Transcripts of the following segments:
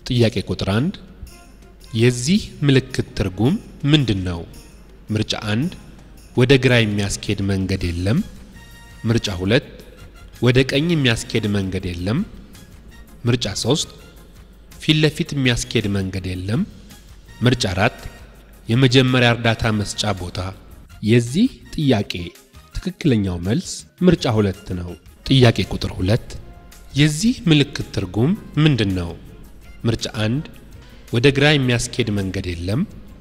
ጥያቄ ቁጥር 1 የዚህ ምልክት ትርጉም ምንድን ነው? ምርጫ 1 ወደ ግራ የሚያስኬድ መንገድ የለም። ምርጫ 2 ወደ ቀኝ የሚያስኬድ መንገድ የለም። ምርጫ 3 ፊት ለፊት የሚያስኬድ መንገድ የለም። ምርጫ 4 የመጀመሪያ እርዳታ መስጫ ቦታ። የዚህ ጥያቄ ትክክለኛው መልስ ምርጫ 2 ነው። ጥያቄ ቁጥር 2 የዚህ ምልክት ትርጉም ምንድን ነው? ምርጫ 1 ወደ ግራ የሚያስኬድ መንገድ የለም።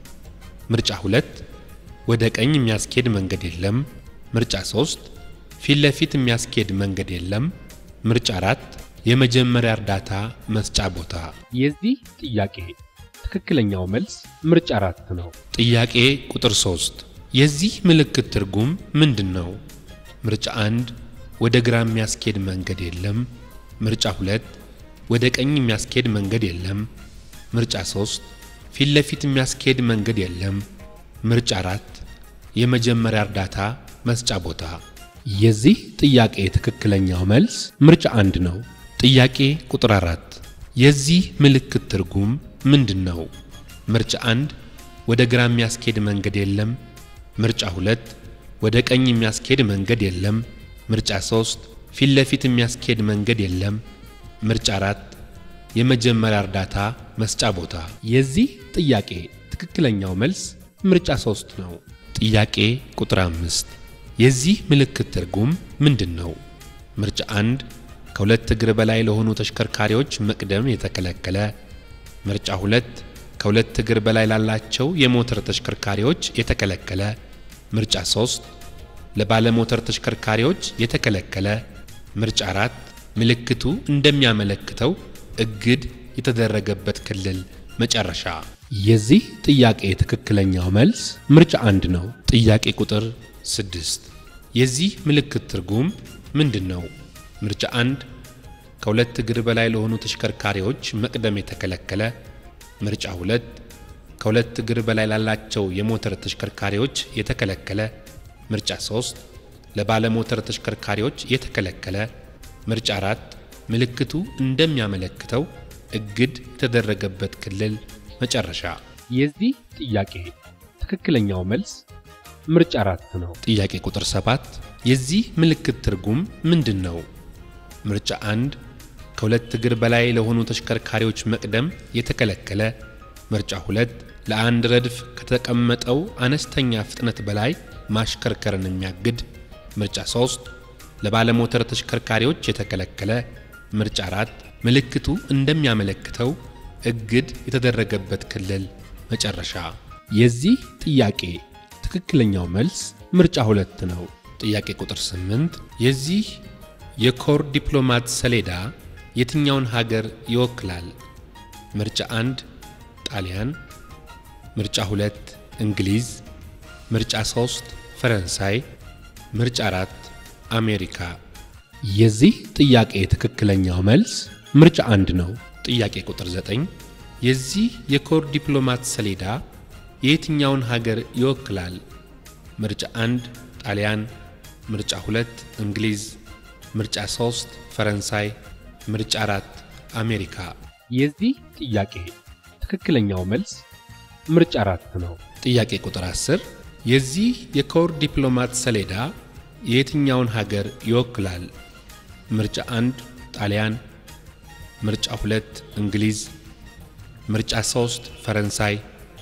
ምርጫ 2 ወደ ቀኝ የሚያስኬድ መንገድ የለም። ምርጫ 3 ፊት ለፊት የሚያስኬድ መንገድ የለም። ምርጫ 4 የመጀመሪያ እርዳታ መስጫ ቦታ። የዚህ ጥያቄ ትክክለኛው መልስ ምርጫ 4 ነው። ጥያቄ ቁጥር 3 የዚህ ምልክት ትርጉም ምንድን ነው? ምርጫ 1 ወደ ግራ የሚያስኬድ መንገድ የለም። ምርጫ 2 ወደ ቀኝ የሚያስኬድ መንገድ የለም። ምርጫ 3 ፊት ለፊት የሚያስኬድ መንገድ የለም። ምርጫ 4 የመጀመሪያ እርዳታ መስጫ ቦታ። የዚህ ጥያቄ ትክክለኛው መልስ ምርጫ 1 ነው። ጥያቄ ቁጥር 4 የዚህ ምልክት ትርጉም ምንድን ነው? ምርጫ 1 ወደ ግራ የሚያስኬድ መንገድ የለም። ምርጫ 2 ወደ ቀኝ የሚያስኬድ መንገድ የለም። ምርጫ 3 ፊት ለፊት የሚያስኬድ መንገድ የለም። ምርጫ 4 የመጀመሪያ እርዳታ መስጫ ቦታ። የዚህ ጥያቄ ትክክለኛው መልስ ምርጫ 3 ነው። ጥያቄ ቁጥር 5 የዚህ ምልክት ትርጉም ምንድን ነው? ምርጫ 1 ከሁለት እግር በላይ ለሆኑ ተሽከርካሪዎች መቅደም የተከለከለ። ምርጫ 2 ከሁለት እግር በላይ ላላቸው የሞተር ተሽከርካሪዎች የተከለከለ። ምርጫ 3 ለባለሞተር ተሽከርካሪዎች የተከለከለ። ምርጫ 4 ምልክቱ እንደሚያመለክተው እግድ የተደረገበት ክልል መጨረሻ። የዚህ ጥያቄ ትክክለኛው መልስ ምርጫ አንድ ነው። ጥያቄ ቁጥር 6 የዚህ ምልክት ትርጉም ምንድን ነው? ምርጫ 1 ከሁለት እግር በላይ ለሆኑ ተሽከርካሪዎች መቅደም የተከለከለ። ምርጫ 2 ከሁለት እግር በላይ ላላቸው የሞተር ተሽከርካሪዎች የተከለከለ። ምርጫ 3 ለባለሞተር ተሽከርካሪዎች የተከለከለ። ምርጫ 4 ምልክቱ እንደሚያመለክተው እግድ የተደረገበት ክልል መጨረሻ። የዚህ ጥያቄ ትክክለኛው መልስ ምርጫ 4 ነው። ጥያቄ ቁጥር 7 የዚህ ምልክት ትርጉም ምንድን ነው? ምርጫ 1 ከሁለት እግር በላይ ለሆኑ ተሽከርካሪዎች መቅደም የተከለከለ። ምርጫ 2 ለአንድ ረድፍ ከተቀመጠው አነስተኛ ፍጥነት በላይ ማሽከርከርን የሚያግድ። ምርጫ 3 ለባለሞተር ተሽከርካሪዎች የተከለከለ። ምርጫ 4 ምልክቱ እንደሚያመለክተው እግድ የተደረገበት ክልል መጨረሻ። የዚህ ጥያቄ ትክክለኛው መልስ ምርጫ 2 ነው። ጥያቄ ቁጥር 8 የዚህ የኮር ዲፕሎማት ሰሌዳ የትኛውን ሀገር ይወክላል? ምርጫ 1 ጣሊያን፣ ምርጫ 2 እንግሊዝ፣ ምርጫ 3 ፈረንሳይ፣ ምርጫ 4 አሜሪካ። የዚህ ጥያቄ ትክክለኛው መልስ ምርጫ አንድ ነው። ጥያቄ ቁጥር 9 የዚህ የኮር ዲፕሎማት ሰሌዳ የየትኛውን ሀገር ይወክላል? ምርጫ 1 ጣሊያን፣ ምርጫ 2 እንግሊዝ፣ ምርጫ 3 ፈረንሳይ፣ ምርጫ 4 አሜሪካ። የዚህ ጥያቄ ትክክለኛው መልስ ምርጫ 4 ነው። ጥያቄ ቁጥር 10 የዚህ የኮር ዲፕሎማት ሰሌዳ የየትኛውን ሀገር ይወክላል? ምርጫ 1 ጣሊያን፣ ምርጫ 2 እንግሊዝ፣ ምርጫ 3 ፈረንሳይ፣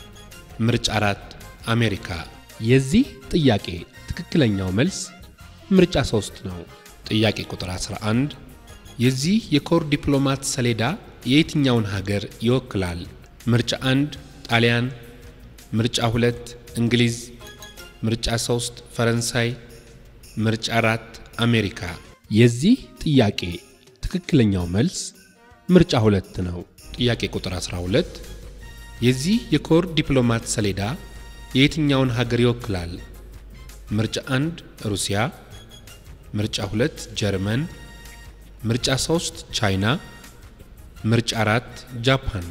ምርጫ 4 አሜሪካ። የዚህ ጥያቄ ትክክለኛው መልስ ምርጫ 3 ነው። ጥያቄ ቁጥር 11 የዚህ የኮር ዲፕሎማት ሰሌዳ የየትኛውን ሀገር ይወክላል? ምርጫ 1 ጣሊያን፣ ምርጫ 2 እንግሊዝ፣ ምርጫ 3 ፈረንሳይ፣ ምርጫ 4 አሜሪካ። የዚህ ጥያቄ ትክክለኛው መልስ ምርጫ 2 ነው። ጥያቄ ቁጥር 12 የዚህ የኮር ዲፕሎማት ሰሌዳ የየትኛውን ሀገር ይወክላል? ምርጫ 1 ሩሲያ፣ ምርጫ 2 ጀርመን፣ ምርጫ 3 ቻይና፣ ምርጫ 4 ጃፓን።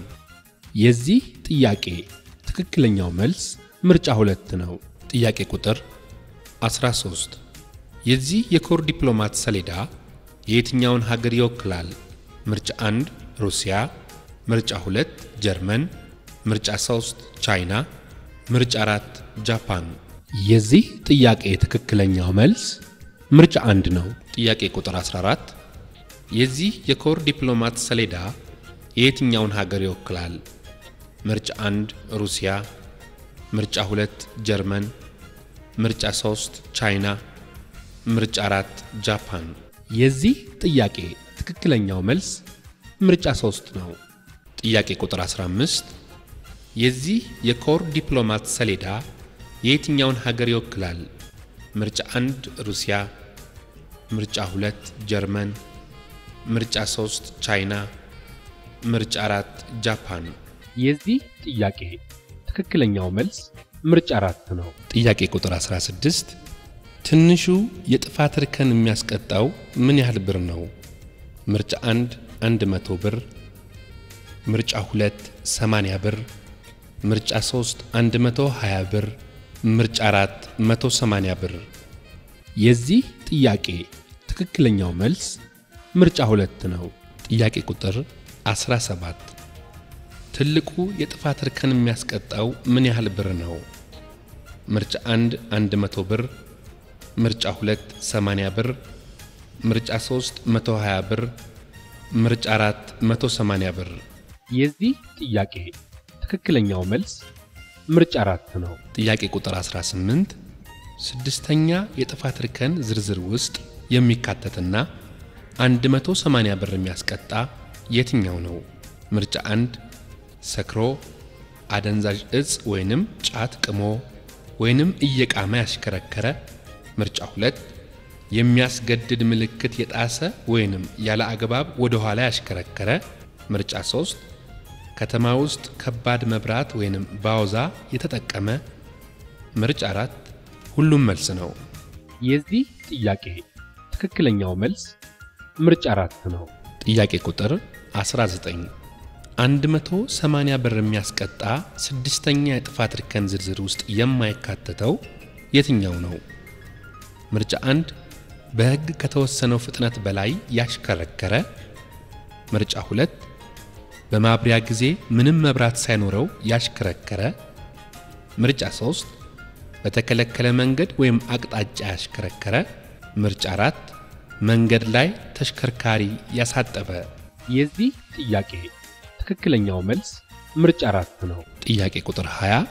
የዚህ ጥያቄ ትክክለኛው መልስ ምርጫ 2 ነው። ጥያቄ ቁጥር 13 የዚህ የኮር ዲፕሎማት ሰሌዳ የየትኛውን ሀገር ይወክላል? ምርጫ 1 ሩሲያ፣ ምርጫ 2 ጀርመን፣ ምርጫ 3 ቻይና፣ ምርጫ 4 ጃፓን። የዚህ ጥያቄ ትክክለኛው መልስ ምርጫ አንድ ነው። ጥያቄ ቁጥር 14 የዚህ የኮር ዲፕሎማት ሰሌዳ የየትኛውን ሀገር ይወክላል? ምርጫ 1 ሩሲያ፣ ምርጫ 2 ጀርመን፣ ምርጫ 3 ቻይና፣ ምርጫ 4 ጃፓን። የዚህ ጥያቄ ትክክለኛው መልስ ምርጫ 3 ነው። ጥያቄ ቁጥር 15 የዚህ የኮር ዲፕሎማት ሰሌዳ የየትኛውን ሀገር ይወክላል? ምርጫ 1 ሩሲያ፣ ምርጫ 2 ጀርመን፣ ምርጫ 3 ቻይና፣ ምርጫ 4 ጃፓን። የዚህ ጥያቄ ትክክለኛው መልስ ምርጫ 4 ነው። ጥያቄ ቁጥር 16 ትንሹ የጥፋት እርከን የሚያስቀጣው ምን ያህል ብር ነው? ምርጫ 1 100 ብር፣ ምርጫ 2 80 ብር፣ ምርጫ 3 120 ብር፣ ምርጫ 4 180 ብር። የዚህ ጥያቄ ትክክለኛው መልስ ምርጫ 2 ነው። ጥያቄ ቁጥር 17 ትልቁ የጥፋት እርከን የሚያስቀጣው ምን ያህል ብር ነው? ምርጫ 1 100 ብር፣ ምርጫ 2 80 ብር፣ ምርጫ 3 120 ብር፣ ምርጫ 4 180 ብር። የዚህ ጥያቄ ትክክለኛው መልስ ምርጫ 4 ነው። ጥያቄ ቁጥር 18 ስድስተኛ የጥፋት እርከን ዝርዝር ውስጥ የሚካተትና 180 ብር የሚያስቀጣ የትኛው ነው? ምርጫ 1 ሰክሮ አደንዛዥ እጽ ወይንም ጫት ቅሞ ወይንም እየቃመ ያሽከረከረ። ምርጫ 2 የሚያስገድድ ምልክት የጣሰ ወይንም ያለ አግባብ ወደ ኋላ ያሽከረከረ። ምርጫ 3 ከተማ ውስጥ ከባድ መብራት ወይንም ባውዛ የተጠቀመ። ምርጫ 4 ሁሉም መልስ ነው። የዚህ ጥያቄ ትክክለኛው መልስ ምርጫ 4 ነው። ጥያቄ ቁጥር 19 180 ብር የሚያስቀጣ ስድስተኛ የጥፋት እርከን ዝርዝር ውስጥ የማይካተተው የትኛው ነው? ምርጫ 1 በሕግ ከተወሰነው ፍጥነት በላይ ያሽከረከረ። ምርጫ 2 በማብሪያ ጊዜ ምንም መብራት ሳይኖረው ያሽከረከረ። ምርጫ 3 በተከለከለ መንገድ ወይም አቅጣጫ ያሽከረከረ። ምርጫ 4 መንገድ ላይ ተሽከርካሪ ያሳጠበ። የዚህ ጥያቄ ትክክለኛው መልስ ምርጫ 4 ነው። ጥያቄ ቁጥር 20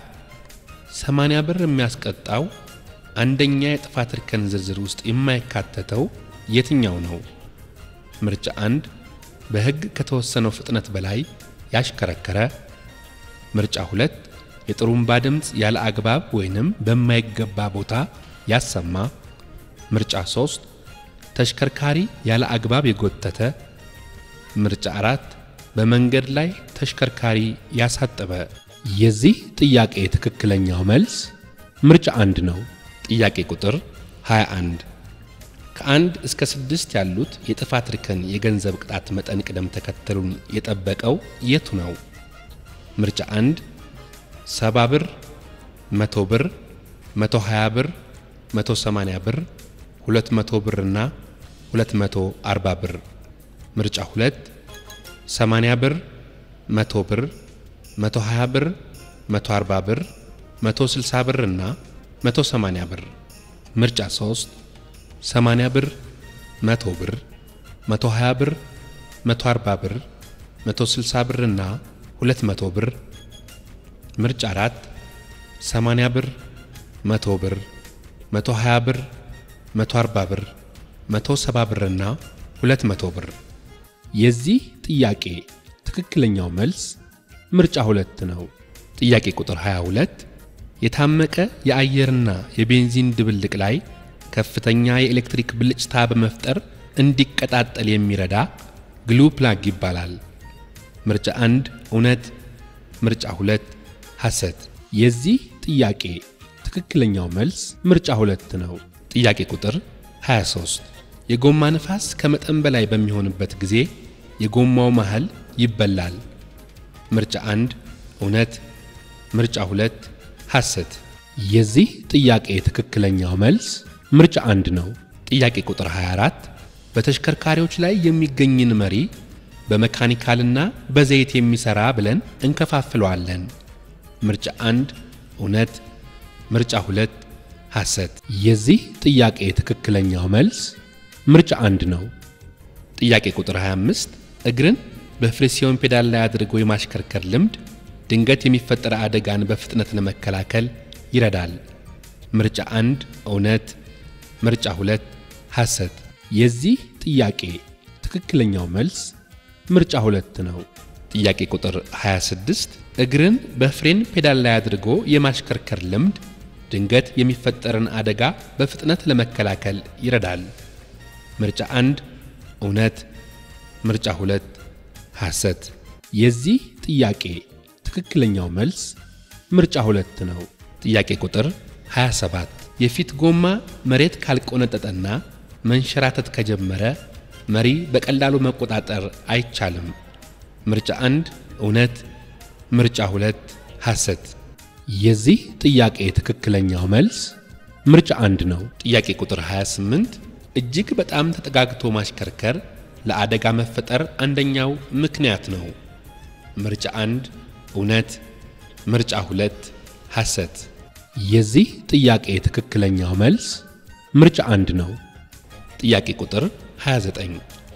80 ብር የሚያስቀጣው አንደኛ የጥፋት እርከን ዝርዝር ውስጥ የማይካተተው የትኛው ነው? ምርጫ 1 በሕግ ከተወሰነው ፍጥነት በላይ ያሽከረከረ። ምርጫ 2 የጥሩምባ ድምፅ ያለ አግባብ ወይንም በማይገባ ቦታ ያሰማ። ምርጫ 3 ተሽከርካሪ ያለ አግባብ የጎተተ። ምርጫ 4 በመንገድ ላይ ተሽከርካሪ ያሳጠበ። የዚህ ጥያቄ ትክክለኛው መልስ ምርጫ አንድ ነው። ጥያቄ ቁጥር 21 ከአንድ እስከ ስድስት ያሉት የጥፋት እርከን የገንዘብ ቅጣት መጠን ቅደም ተከተሉን የጠበቀው የቱ ነው? ምርጫ 1 70 ብር፣ 100 ብር፣ 120 ብር፣ 180 ብር፣ 200 ብር እና 240 ብር። ምርጫ 2 80 ብር፣ 100 ብር፣ 120 ብር፣ 140 ብር፣ 160 ብር እና 180 ብር። ምርጫ 3 80 ብር፣ 100 ብር፣ 120 ብር፣ 140 ብር፣ 160 ብር እና 200 ብር። ምርጫ 4 80 ብር፣ 100 ብር፣ 120 ብር፣ 140 ብር፣ 170 ብር እና 200 ብር። የዚህ ጥያቄ ትክክለኛው መልስ ምርጫ ሁለት ነው። ጥያቄ ቁጥር 22 የታመቀ የአየርና የቤንዚን ድብልቅ ላይ ከፍተኛ የኤሌክትሪክ ብልጭታ በመፍጠር እንዲቀጣጠል የሚረዳ ግሉ ፕላግ ይባላል። ምርጫ 1 እውነት፣ ምርጫ 2 ሐሰት። የዚህ ጥያቄ ትክክለኛው መልስ ምርጫ ሁለት ነው። ጥያቄ ቁጥር 23 የጎማ ነፋስ ከመጠን በላይ በሚሆንበት ጊዜ የጎማው መሃል ይበላል። ምርጫ 1 እውነት፣ ምርጫ 2 ሐሰት። የዚህ ጥያቄ ትክክለኛው መልስ ምርጫ አንድ ነው። ጥያቄ ቁጥር 24 በተሽከርካሪዎች ላይ የሚገኝን መሪ በመካኒካልና በዘይት የሚሰራ ብለን እንከፋፍለዋለን። ምርጫ አንድ እውነት፣ ምርጫ ሁለት ሐሰት። የዚህ ጥያቄ ትክክለኛው መልስ ምርጫ አንድ ነው። ጥያቄ ቁጥር 25 እግርን በፍሪሲዮን ፔዳል ላይ አድርጎ የማሽከርከር ልምድ ድንገት የሚፈጠር አደጋን በፍጥነት ለመከላከል ይረዳል። ምርጫ አንድ እውነት፣ ምርጫ ሁለት ሐሰት። የዚህ ጥያቄ ትክክለኛው መልስ ምርጫ ሁለት ነው። ጥያቄ ቁጥር 26 እግርን በፍሬን ፔዳል ላይ አድርጎ የማሽከርከር ልምድ ድንገት የሚፈጠርን አደጋ በፍጥነት ለመከላከል ይረዳል። ምርጫ አንድ እውነት፣ ምርጫ ሁለት ሐሰት። የዚህ ጥያቄ ትክክለኛው መልስ ምርጫ ሁለት ነው። ጥያቄ ቁጥር 27 የፊት ጎማ መሬት ካልቆነጠጠና መንሸራተት ከጀመረ መሪ በቀላሉ መቆጣጠር አይቻልም። ምርጫ አንድ እውነት፣ ምርጫ ሁለት ሐሰት። የዚህ ጥያቄ ትክክለኛው መልስ ምርጫ አንድ ነው። ጥያቄ ቁጥር 28 እጅግ በጣም ተጠጋግቶ ማሽከርከር ለአደጋ መፈጠር አንደኛው ምክንያት ነው። ምርጫ አንድ እውነት፣ ምርጫ ሁለት ሐሰት። የዚህ ጥያቄ ትክክለኛው መልስ ምርጫ አንድ ነው። ጥያቄ ቁጥር 29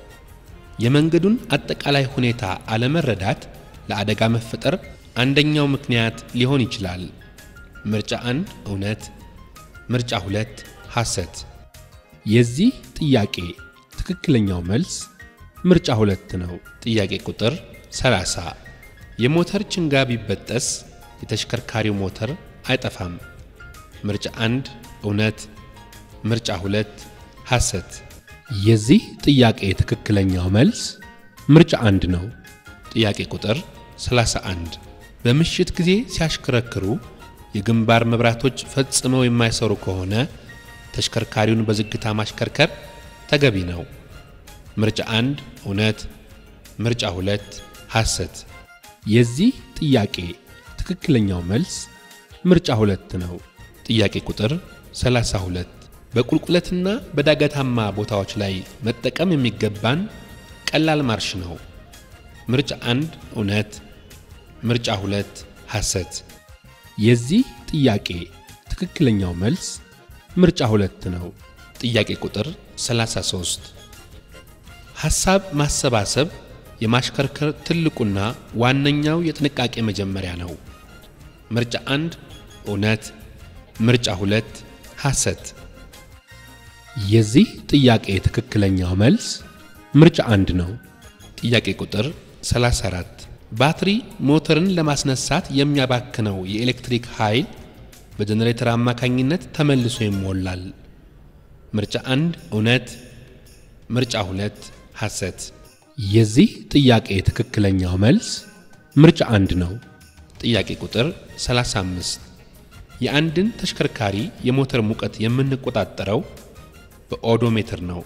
የመንገዱን አጠቃላይ ሁኔታ አለመረዳት ለአደጋ መፈጠር አንደኛው ምክንያት ሊሆን ይችላል። ምርጫ አንድ እውነት፣ ምርጫ ሁለት ሐሰት። የዚህ ጥያቄ ትክክለኛው መልስ ምርጫ ሁለት ነው። ጥያቄ ቁጥር 30 የሞተር ችንጋ ቢበጠስ የተሽከርካሪው ሞተር አይጠፋም። ምርጫ አንድ እውነት፣ ምርጫ ሁለት ሐሰት። የዚህ ጥያቄ ትክክለኛው መልስ ምርጫ አንድ ነው። ጥያቄ ቁጥር 31 በምሽት ጊዜ ሲያሽከረክሩ የግንባር መብራቶች ፈጽመው የማይሰሩ ከሆነ ተሽከርካሪውን በዝግታ ማሽከርከር ተገቢ ነው። ምርጫ አንድ እውነት፣ ምርጫ ሁለት ሐሰት። የዚህ ጥያቄ ትክክለኛው መልስ ምርጫ ሁለት ነው። ጥያቄ ቁጥር 32 በቁልቁለትና በዳገታማ ቦታዎች ላይ መጠቀም የሚገባን ቀላል ማርሽ ነው። ምርጫ አንድ እውነት፣ ምርጫ ሁለት ሐሰት። የዚህ ጥያቄ ትክክለኛው መልስ ምርጫ ሁለት ነው። ጥያቄ ቁጥር 33 ሐሳብ ማሰባሰብ የማሽከርከር ትልቁና ዋነኛው የጥንቃቄ መጀመሪያ ነው። ምርጫ አንድ እውነት፣ ምርጫ ሁለት ሐሰት። የዚህ ጥያቄ ትክክለኛው መልስ ምርጫ አንድ ነው። ጥያቄ ቁጥር 34 ባትሪ ሞተርን ለማስነሳት የሚያባክነው የኤሌክትሪክ ኃይል በጀኔሬተር አማካኝነት ተመልሶ ይሞላል። ምርጫ አንድ እውነት፣ ምርጫ ሁለት ሐሰት። የዚህ ጥያቄ ትክክለኛው መልስ ምርጫ አንድ ነው። ጥያቄ ቁጥር 35 የአንድን ተሽከርካሪ የሞተር ሙቀት የምንቆጣጠረው በኦዶሜትር ነው።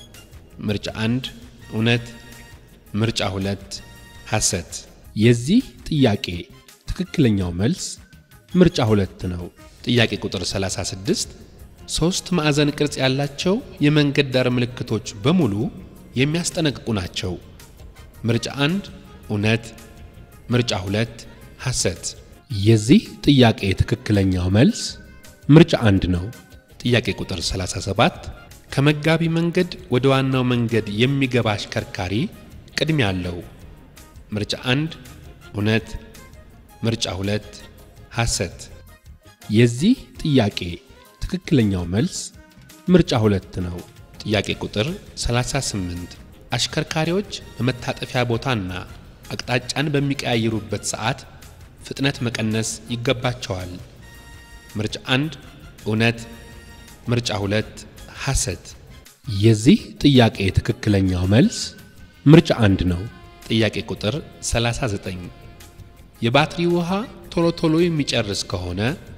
ምርጫ አንድ እውነት፣ ምርጫ ሁለት ሐሰት። የዚህ ጥያቄ ትክክለኛው መልስ ምርጫ ሁለት ነው። ጥያቄ ቁጥር 36 ሦስት ማዕዘን ቅርጽ ያላቸው የመንገድ ዳር ምልክቶች በሙሉ የሚያስጠነቅቁ ናቸው። ምርጫ አንድ እውነት፣ ምርጫ ሁለት ሐሰት። የዚህ ጥያቄ ትክክለኛው መልስ ምርጫ አንድ ነው። ጥያቄ ቁጥር 37 ከመጋቢ መንገድ ወደ ዋናው መንገድ የሚገባ አሽከርካሪ ቅድሚያ አለው። ምርጫ አንድ እውነት፣ ምርጫ ሁለት ሐሰት። የዚህ ጥያቄ ትክክለኛው መልስ ምርጫ ሁለት ነው። ጥያቄ ቁጥር 38 አሽከርካሪዎች በመታጠፊያ ቦታና አቅጣጫን በሚቀያይሩበት ሰዓት ፍጥነት መቀነስ ይገባቸዋል። ምርጫ አንድ እውነት፣ ምርጫ ሁለት ሐሰት። የዚህ ጥያቄ ትክክለኛው መልስ ምርጫ አንድ ነው። ጥያቄ ቁጥር 39 የባትሪ ውሃ ቶሎ ቶሎ የሚጨርስ ከሆነ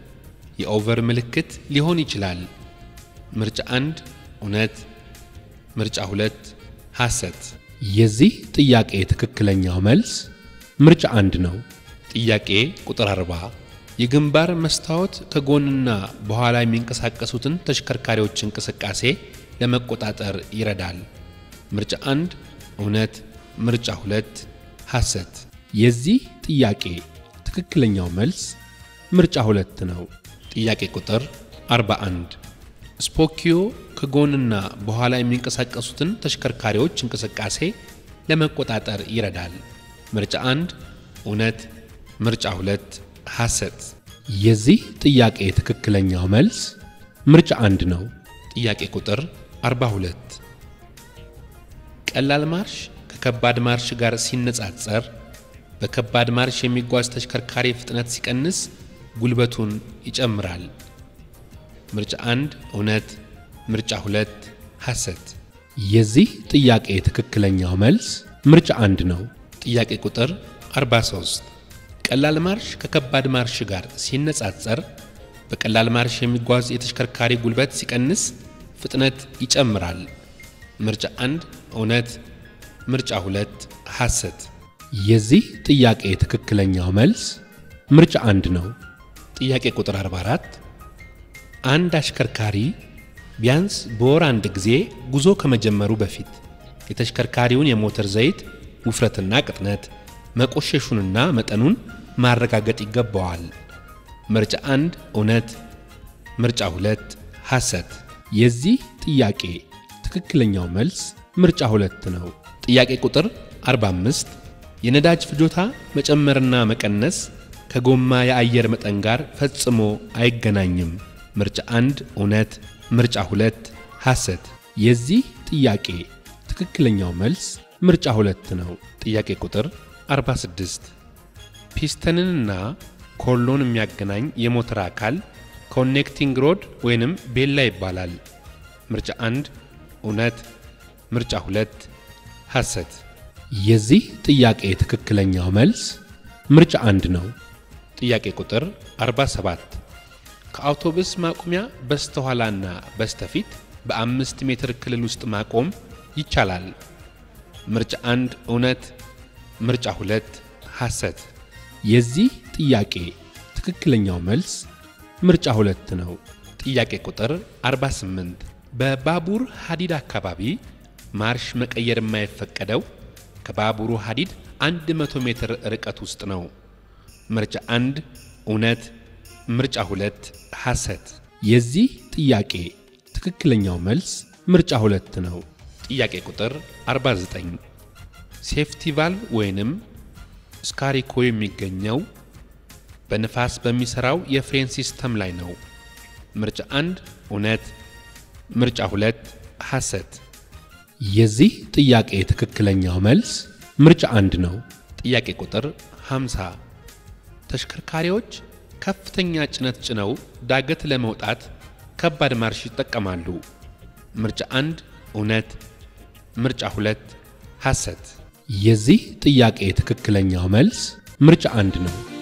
የኦቨር ምልክት ሊሆን ይችላል። ምርጫ አንድ እውነት፣ ምርጫ ሁለት ሐሰት። የዚህ ጥያቄ ትክክለኛው መልስ ምርጫ አንድ ነው። ጥያቄ ቁጥር 40 የግንባር መስታወት ከጎንና በኋላ የሚንቀሳቀሱትን ተሽከርካሪዎች እንቅስቃሴ ለመቆጣጠር ይረዳል። ምርጫ አንድ እውነት፣ ምርጫ ሁለት ሐሰት። የዚህ ጥያቄ ትክክለኛው መልስ ምርጫ ሁለት ነው። ጥያቄ ቁጥር 41 ስፖኪዮ ከጎንና በኋላ የሚንቀሳቀሱትን ተሽከርካሪዎች እንቅስቃሴ ለመቆጣጠር ይረዳል። ምርጫ አንድ እውነት፣ ምርጫ ሁለት ሐሰት። የዚህ ጥያቄ ትክክለኛው መልስ ምርጫ አንድ ነው። ጥያቄ ቁጥር 42 ቀላል ማርሽ ከከባድ ማርሽ ጋር ሲነጻጸር በከባድ ማርሽ የሚጓዝ ተሽከርካሪ ፍጥነት ሲቀንስ ጉልበቱን ይጨምራል። ምርጫ አንድ እውነት፣ ምርጫ ሁለት ሐሰት። የዚህ ጥያቄ ትክክለኛው መልስ ምርጫ አንድ ነው። ጥያቄ ቁጥር 43 ቀላል ማርሽ ከከባድ ማርሽ ጋር ሲነጻጸር በቀላል ማርሽ የሚጓዝ የተሽከርካሪ ጉልበት ሲቀንስ ፍጥነት ይጨምራል። ምርጫ አንድ እውነት፣ ምርጫ ሁለት ሐሰት። የዚህ ጥያቄ ትክክለኛው መልስ ምርጫ አንድ ነው። ጥያቄ ቁጥር 44 አንድ አሽከርካሪ ቢያንስ በወር አንድ ጊዜ ጉዞ ከመጀመሩ በፊት የተሽከርካሪውን የሞተር ዘይት ውፍረትና ቅጥነት መቆሸሹንና መጠኑን ማረጋገጥ ይገባዋል። ምርጫ አንድ እውነት፣ ምርጫ ሁለት ሐሰት። የዚህ ጥያቄ ትክክለኛው መልስ ምርጫ ሁለት ነው። ጥያቄ ቁጥር 45 የነዳጅ ፍጆታ መጨመርና መቀነስ ከጎማ የአየር መጠን ጋር ፈጽሞ አይገናኝም። ምርጫ አንድ እውነት፣ ምርጫ ሁለት ሐሰት። የዚህ ጥያቄ ትክክለኛው መልስ ምርጫ ሁለት ነው። ጥያቄ ቁጥር 46 ፒስተንንና ኮሎን የሚያገናኝ የሞተር አካል ኮኔክቲንግ ሮድ ወይንም ቤላ ይባላል። ምርጫ አንድ እውነት፣ ምርጫ ሁለት ሐሰት። የዚህ ጥያቄ ትክክለኛው መልስ ምርጫ አንድ ነው። ጥያቄ ቁጥር 47 ከአውቶቡስ ማቆሚያ በስተኋላና በስተፊት በአምስት ሜትር ክልል ውስጥ ማቆም ይቻላል። ምርጫ አንድ እውነት፣ ምርጫ ሁለት ሐሰት። የዚህ ጥያቄ ትክክለኛው መልስ ምርጫ ሁለት ነው። ጥያቄ ቁጥር 48 በባቡር ሐዲድ አካባቢ ማርሽ መቀየር የማይፈቀደው ከባቡሩ ሐዲድ 100 ሜትር ርቀት ውስጥ ነው። ምርጫ አንድ እውነት፣ ምርጫ ሁለት ሐሰት። የዚህ ጥያቄ ትክክለኛው መልስ ምርጫ ሁለት ነው። ጥያቄ ቁጥር 49 ሴፍቲ ቫልቭ ወይንም ስካሪኮ የሚገኘው በንፋስ በሚሰራው የፍሬን ሲስተም ላይ ነው። ምርጫ አንድ እውነት፣ ምርጫ ሁለት ሐሰት። የዚህ ጥያቄ ትክክለኛው መልስ ምርጫ አንድ ነው። ጥያቄ ቁጥር 50 ተሽከርካሪዎች ከፍተኛ ጭነት ጭነው ዳገት ለመውጣት ከባድ ማርሽ ይጠቀማሉ። ምርጫ አንድ እውነት፣ ምርጫ ሁለት ሐሰት። የዚህ ጥያቄ ትክክለኛው መልስ ምርጫ አንድ ነው።